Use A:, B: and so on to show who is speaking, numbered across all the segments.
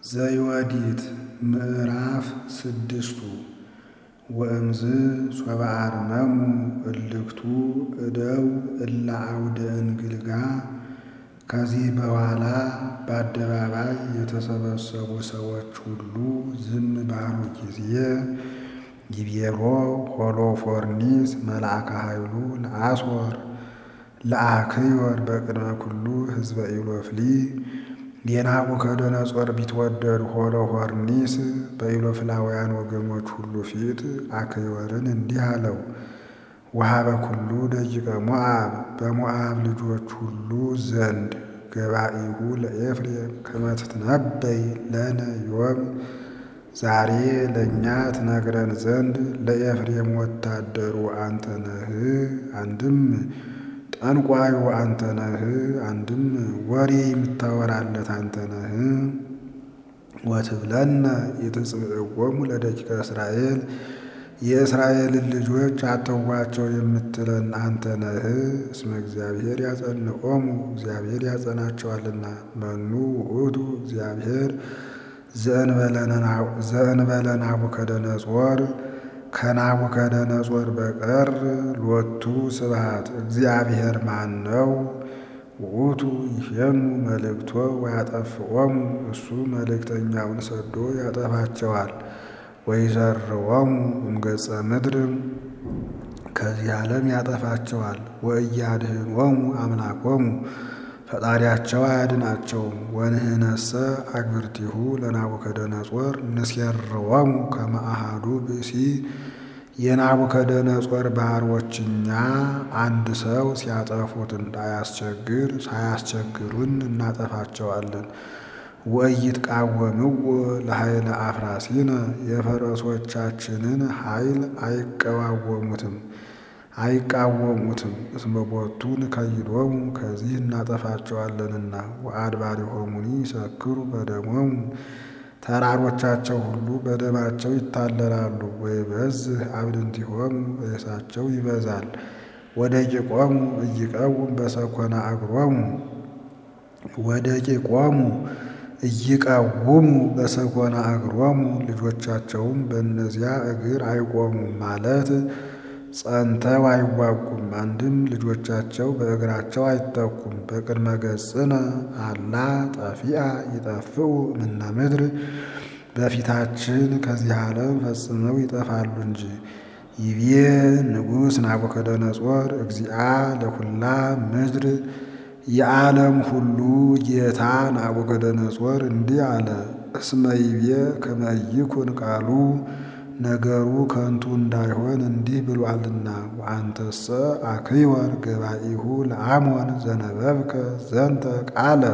A: ዘዮዲት ምዕራፍ ስድስቱ ወእምዝ ሶበ አርመሙ እልክቱ እደው እለ አውደ እንግልጋ ከዚህ በኋላ በአደባባይ የተሰበሰቡ ሰዎች ሁሉ ዝም ባሉ ጊዜ ይቤሎ ሆሎፎርኒስ መልአከ ኃይሉ ለአስወር ለአክዮር በቅድመ ኩሉ ሕዝበ ኢሎፍሊ የናቡከደነጾር ቢትወደድ ሆሎፎርኒስ በኢሎፍላውያን ወገኖች ሁሉ ፊት አክዮርን እንዲህ አለው። ወሀበ ኩሉ ደቂቀ ሞዓብ በሞዓብ ልጆች ሁሉ ዘንድ ገባኢሁ ለኤፍሬም ከመ ትትነበይ ለነ ዮም ዛሬ ለእኛ ትነግረን ዘንድ ለኤፍሬም ወታደሩ አንተ ነህ። አንድም ጠንቋዩ አንተ ነህ፣ አንድም ወሬ የምታወራለት አንተ ነህ። ወትብለነ ኢትጽብዕዎሙ ለደቂቀ እስራኤል የእስራኤልን ልጆች አተዋቸው የምትለን አንተ ነህ። እስመ እግዚአብሔር ያጸንዖሙ እግዚአብሔር ያጸናቸዋልና። መኑ ውእቱ እግዚአብሔር ዘእንበለ ናቡከደነጾር ከናቡከደነጾር በቀር ሎቱ ስብሐት እግዚአብሔር ማን ነው? ውእቱ ይፌኑ መልእክቶ ወያጠፍዖሙ እሱ መልእክተኛውን ሰዶ ያጠፋቸዋል። ወይዘርዎሙ እምገጸ ምድር ከዚህ ዓለም ያጠፋቸዋል። ወእያድኅኖሙ አምላኮሙ ፈጣሪያቸው አያድናቸውም። ወንህነሰ አግብርቲሁ ለናቡከደነጾር ንሴርዎሙ ከመ አሐዱ ብእሲ የናቡከደነጾር ባሮችኛ አንድ ሰው ሲያጠፉት እንዳያስቸግር ሳያስቸግሩን እናጠፋቸዋለን። ወኢይትቃወምዎ ለኃይለ አፍራሲነ የፈረሶቻችንን ኃይል አይቀዋወሙትም አይቃወሙትም። እስመ ቦቱ ንከይዶሙ ከዚህ እናጠፋቸዋለንና። ወአድባሪሆሙኒ ይሰክሩ በደሞሙ ተራሮቻቸው ሁሉ በደማቸው ይታለላሉ። ወይበዝሕ አብድንቲሆሙ ሬሳቸው ይበዛል። ወደቂቆሙ ኢይቀውም በሰኮና እግሮሙ ወደቂቆሙ ኢይቀውሙ በሰኮና እግሮሙ ልጆቻቸውም በእነዚያ እግር አይቆሙም ማለት ጸንተው አይዋጉም። አንድም ልጆቻቸው በእግራቸው አይተኩም። በቅድመ ገጽነ አላ ጠፊአ ይጠፍኡ እምነ ምድር በፊታችን ከዚህ ዓለም ፈጽመው ይጠፋሉ እንጂ። ይቤ ንጉሥ ናቡከደነጾር እግዚአ ለኩላ ምድር የዓለም ሁሉ ጌታ ናቡከደነጾር እንዲህ አለ። እስመ ይቤ ከመ ይኩን ቃሉ ነገሩ ከንቱ እንዳይሆን እንዲህ ብሏልና። ወአንተሰ አክዮር ገባኢሁ ለአሞን ዘነበብከ ዘንተ ቃለ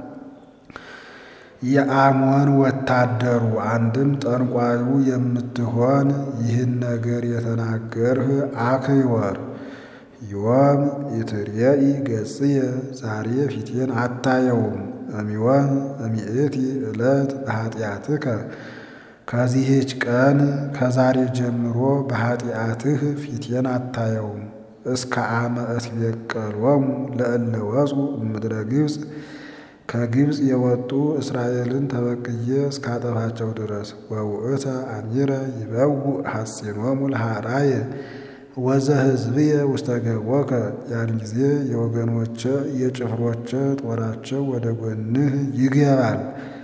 A: የአሞን ወታደሩ አንድም ጠንቋዩ የምትሆን ይህን ነገር የተናገርህ አክዮር ዮም ኢትርየኢ ገጽየ ዛሬ ፊቴን አታየውም። እሚወም እሚእቲ ዕለት በኃጢአትከ ከዚህች ቀን ከዛሬ ጀምሮ በኃጢአትህ ፊቴን አታየውም። እስከ አመ እትቤቀሎሙ ለእለ ወፁ እምድረ ግብፅ ከግብፅ የወጡ እስራኤልን ተበቅዬ እስካጠፋቸው ድረስ። ወውእተ አሚረ ይበውእ ሐሴኖሙ ለሃራየ ወዘሕዝብየ ውስተ ገቦከ ያን ጊዜ የወገኖቼ የጭፍሮቼ ጦራቸው ወደ ጎንህ ይገባል።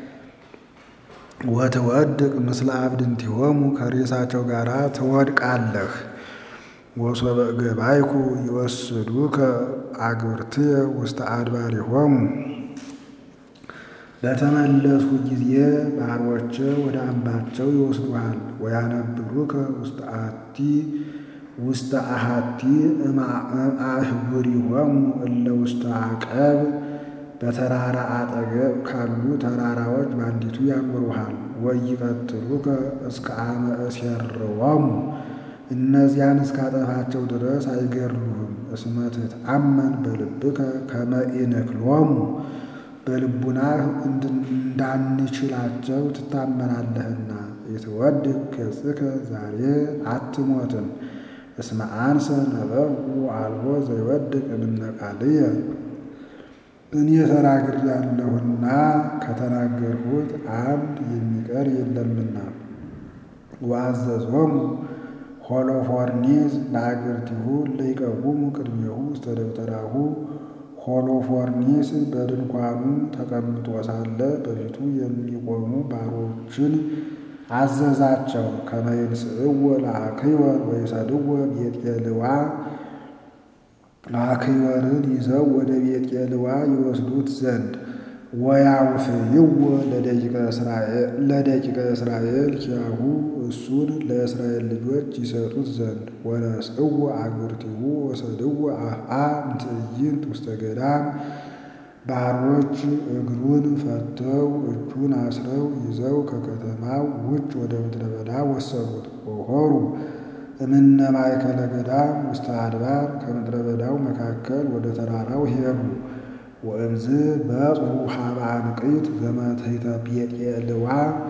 A: ወትወድቅ ምስለ አብድንቲሆሙ ከሬሳቸው ጋር ትወድቃለህ። ወሶበ ገባይኩ ይወስዱከ አግብርትየ ውስተ አድባሪሆሙ በተመለስኩ ጊዜ ባሮቼ ወደ አምባቸው ይወስዱሃል። ወያነብሩከ ውስተ አቲ ውስተ አሃቲ እምአህጉሪሆሙ እለ ውስተ አቀብ በተራራ አጠገብ ካሉ ተራራዎች በአንዲቱ ያኖሩሃል። ወይቀትሉከ እስከ አመ እሴርዎሙ እነዚያን እስካጠፋቸው ድረስ አይገድሉህም። እስመ ትትአመን በልብከ ከመ ኢንክሎሙ በልቡናህ እንዳንችላቸው ትታመናለህና። ይትወድቅ ገጽከ ዛሬ አትሞትም። እስመ አንሰ ነበብኩ አልቦ ዘይወድቅ እምነ ቃልየ እኔ ተናግሬአለሁና ከተናገርሁት አንድ የሚቀር የለምና። ወአዘዞሙ ሆሎፎርኒስ ለአግብርቲሁ ለይቀውሙ ቅድሜሁ ውስተ ደብተራሁ። ሆሎፎርኒስ በድንኳኑ ተቀምጦ ሳለ በፊቱ የሚቆሙ ባሮችን አዘዛቸው። ከመ ይንሥእዎ ለአክይወር ወይሰድዎ ቤጤልዋ አክይወርን ይዘው ወደ ቤጤልዋ ይወስዱት ዘንድ ወያውፍይዎ ለደቂቀ እስራኤል ኪያሁ እሱን ለእስራኤል ልጆች ይሰጡት ዘንድ ወነስእዎ አግብርቲሁ ወሰድዎ አፍአ እምትዕይንት ውስተ ገዳም ባሮች እግሩን ፈተው እጁን አስረው ይዘው ከከተማው ውጭ ወደ ምድረ በዳ ወሰዱት። ወሖሩ እምነ ማእከለ ገዳም ውስተ አድባር ከምድረ በዳው መካከል ወደ ተራራው ሄዱ። ወእምዝ በጽሑ ሀበ አንቅት ዘመትሕተ ቤጤልዋ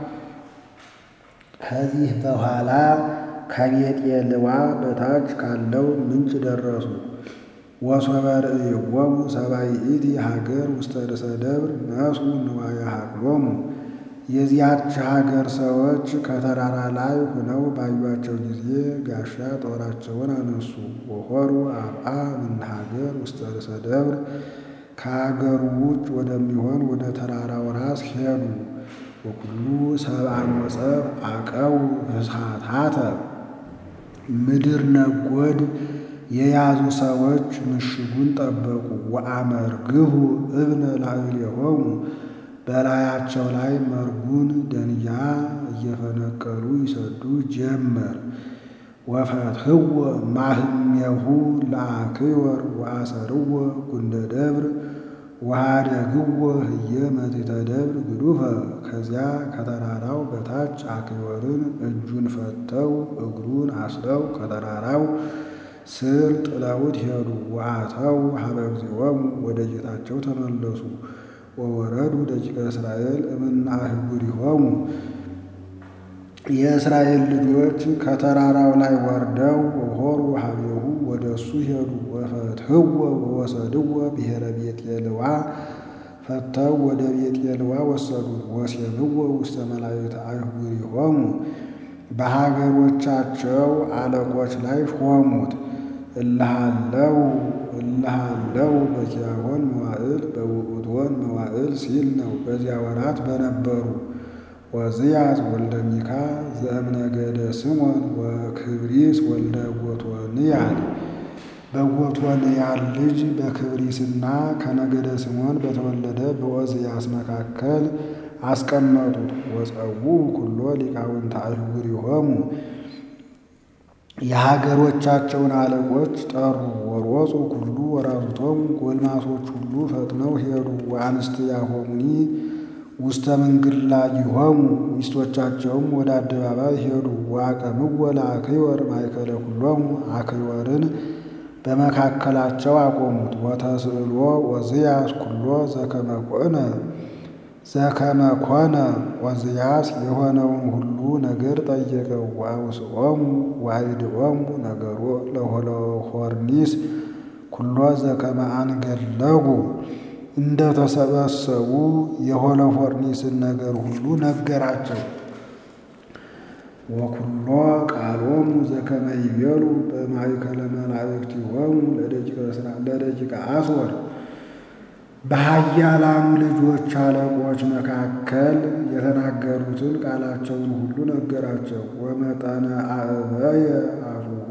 A: ከዚህ በኋላ ከቤጤልዋ በታች ካለው ምንጭ ደረሱ። ወሶበ ርእይዎሙ ሰብአ ይእቲ ሀገር ውስተ ርእሰ ደብር ነሱ ንዋየ ሀቅሎሙ። የዚያች ሀገር ሰዎች ከተራራ ላይ ሆነው ባዩአቸው ጊዜ ጋሻ ጦራቸውን አነሱ። ወሖሩ አፍአ እምነ ሀገር ውስተ ርእሰ ደብር ከሀገሩ ውጭ ወደሚሆን ወደ ተራራው ራስ ሄዱ። ወኩሉ ሰብአ ሞጸብ አቀው ፍስሓታተ ምድር ነጎድ የያዙ ሰዎች ምሽጉን ጠበቁ። ወአመርግሁ እብነ ላዕሌሆሙ በላያቸው ላይ መርጉን ደንጊያ እየፈነቀሉ ይሰዱ ጀመር። ወፈትሕዎ ማህሜሁ ለአክይወር ወአሰርዎ ጉንደ ደብር ወኀደግዎ ህየ መትሕተ ደብር ግዱፈ። ከዚያ ከተራራው በታች አክይወርን እጁን ፈተው እግሩን አስረው ከተራራው ስር ጥለውት ሄዱ። ወአተው ሀበ እግዚኦሙ ወደ ጌታቸው ተመለሱ። ወወረዱ ደቂቀ እስራኤል እምነ አህጉሪሆሙ የእስራኤል ልጆች ከተራራው ላይ ወርደው ወሖሩ ሀቤሁ ወደ እሱ ሄዱ። ወፈትሕዎ ወወሰድዎ ብሔረ ቤጤልዋ ፈተው ወደ ቤጤልዋ ወሰዱት። ወሴብዎ ውስተ መላእክተ አህጉሪሆሙ በሀገሮቻቸው አለቆች ላይ ሾሙት። እልሃለው እልሃለው በኪያሆን መዋዕል በውእቶን መዋዕል ሲል ነው። በዚያ ወራት በነበሩ ወዝያዝ ወልደ ሚካ ዘእምነገደ ስሞን ወክብሪስ ወልደ ጎቶንያል በጎቶንያል ልጅ በክብሪስና ከነገደ ስሞን በተወለደ በዖዝያስ መካከል አስቀመጡት። ወጸውዑ ኩሎ ሊቃውንተ አህጉሪሆሙ የሀገሮቻቸውን አለቆች ጠሩ። ወሮፁ ኩሉ ወራዙቶሙ ጎልማሶች ሁሉ ፈጥነው ሄዱ። ወአንስትያሆሙኒ ውስተ ምንግላጊሆሙ ሚስቶቻቸውም ወደ አደባባይ ሄዱ። ወአቀምዎ ለአክይወር ማእከለ ኩሎሙ አክይወርን በመካከላቸው አቆሙት። ወተስእሎ ዖዝያስ ኩሎ ዘከመ ኮነ ዘከመ ኮነ ዖዝያስ የሆነውን ሁሉ ነገር ጠየቀው። ወአውስኦሙ ወአይድኦሙ ነገሮ ለሆሎፎርኒስ ኩሎ ዘከመ አንገለጉ እንደ ተሰበሰቡ የሆሎፎርኒስን ነገር ሁሉ ነገራቸው። ወኩሎ ቃሎሙ ዘከመ ይቤሉ በማእከለ መላእክቲሆሙ ለደቂቀ አስወር በኃያላኑ ልጆች አለቆች መካከል የተናገሩትን ቃላቸውን ሁሉ ነገራቸው። ወመጠነ አእበየ አፉሁ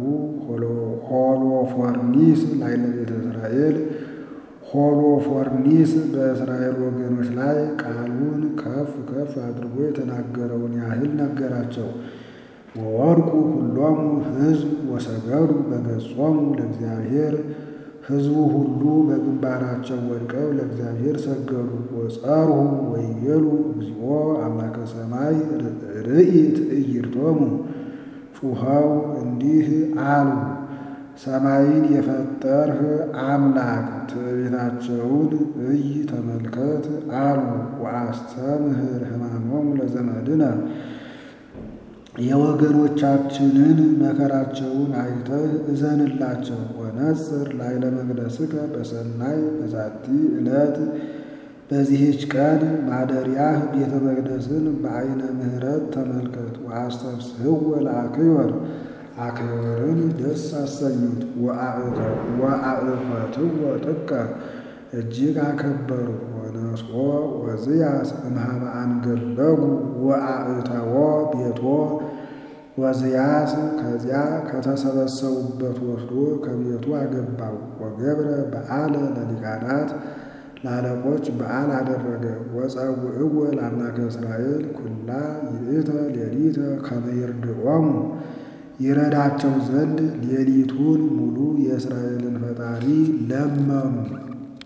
A: ሆሎፎርኒስ ላዕለ ቤተ እስራኤል ሆሎፎርኒስ በእስራኤል ወገኖች ላይ ቃሉን ከፍ ከፍ አድርጎ የተናገረውን ያህል ነገራቸው። ወወድቁ ሁሎሙ ሕዝብ ወሰገዱ በገጾሙ ለእግዚአብሔር ሕዝቡ ሁሉ በግንባራቸው ወድቀው ለእግዚአብሔር ሰገዱ። ወጸርሁ ወይቤሉ እግዚኦ አምላከ ሰማይ ርኢ ትዕይርቶሙ ጩኸው እንዲህ አሉ ሰማይን የፈጠርህ አምላክ ትዕቢታቸውን እይ ተመልከት አሉ። ወአስተምህር ሕማሞሙ ለዘመድነ የወገኖቻችንን መከራቸውን አይተህ እዘንላቸው። ወነጽር ላዕለ መቅደስከ በሰናይ በዛቲ ዕለት በዚህች ቀን ማደሪያህ ቤተ መቅደስን በዐይነ ምሕረት ተመልከት። ወአስተፍስሕዎ ለአክዮር አክዮርን ደስ አሰኙት። ወአዕፈትዎ ጥቀ እጅግ አከበሩ። ወነስኦ ወዝያስ እምኀበ አንገለጉ ወአእተዎ ቤቶ ወዝያስ ከዚያ ከተሰበሰቡበት ወስዶ ከቤቱ አገባው። ወገብረ በዓለ ለሊቃናት ለአለቆች በዓል አደረገ። ወጸውዕዎ ለአምላከ እስራኤል ኩላ ይእተ ሌሊተ ከመ ይርድዖሙ ይረዳቸው ዘንድ ሌሊቱን ሙሉ የእስራኤልን ፈጣሪ ለመኑ።